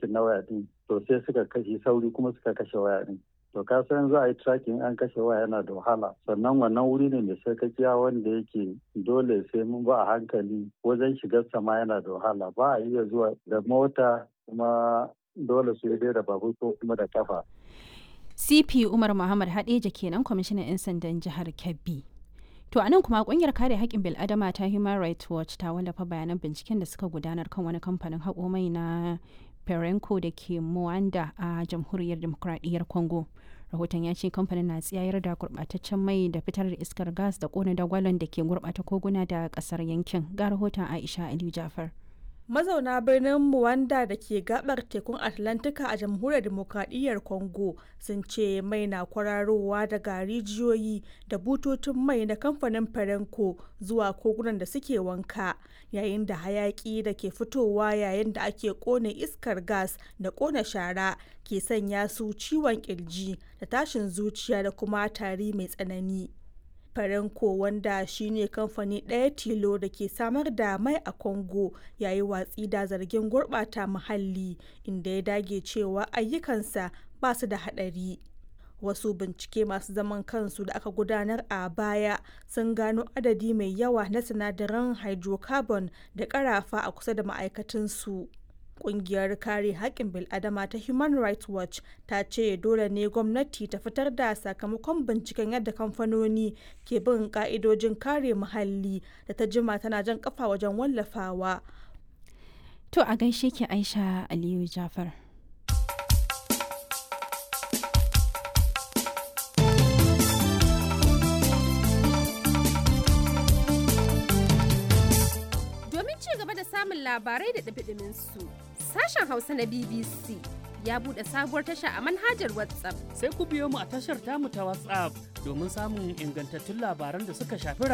tracking na waya din to sai suka kashe sauri kuma suka kashe waya din to ka san za a yi tracking an kashe waya yana da wahala sannan wannan wuri ne mai sarkakiya wanda yake dole sai mun ba a hankali wajen shigar sama yana da wahala ba a iya zuwa da mota kuma dole su yi da babur ko kuma da kafa cp umar muhammad hadeja kenan kwamishinan 'yan sandan jihar kebbi to anan kuma kungiyar kare haƙƙin bil'adama ta human rights watch ta wallafa bayanan binciken da suka gudanar kan wani kamfanin haƙo mai na perenco da ke Mwanda a jamhuriyar demokuraɗiyyar congo rahoton ya ce kamfanin na tsayar da gurɓataccen mai da fitar da iskar gas da ƙona dagwalon da ke gurɓata koguna da ƙasar yankin ga rahoton aisha aliyu jafar mazauna birnin Muwanda da ke gabar tekun Atlantika a jamhuriyar demokradiyyar Congo sun ce mai na kwararowa daga rijiyoyi da bututun mai na kamfanin Perenco zuwa kogunan da suke wanka yayin da hayaki da ke fitowa yayin da ake kone iskar gas da kone shara ke sanya su ciwon kirji da tashin zuciya da kuma tari mai tsanani. Farenko wanda shine kamfani ɗaya tilo da ke samar da mai a Congo yayi watsi da zargin gurɓata muhalli inda ya dage cewa ayyukansa ba su da haɗari. Wasu bincike masu zaman kansu da aka gudanar a baya sun gano adadi mai yawa na sinadaran hydrocarbon da ƙarafa a kusa da ma'aikatansu. Kungiyar kare haƙƙin bil'adama ta Human Rights Watch ta ce dole ne gwamnati ta fitar da sakamakon binciken yadda kamfanoni ke bin ƙa'idojin kare muhalli da ta jima tana jan kafa wajen wallafawa. To a gaishe ki Aisha Aliyu Jafar. Domin ci gaba da samun labarai da ɗabiɗimin su. sashen Hausa na BBC ya buɗe sabuwar tasha a manhajar WhatsApp. Sai ku biyo mu a tashar tamu ta WhatsApp domin samun ingantattun labaran da suka shafi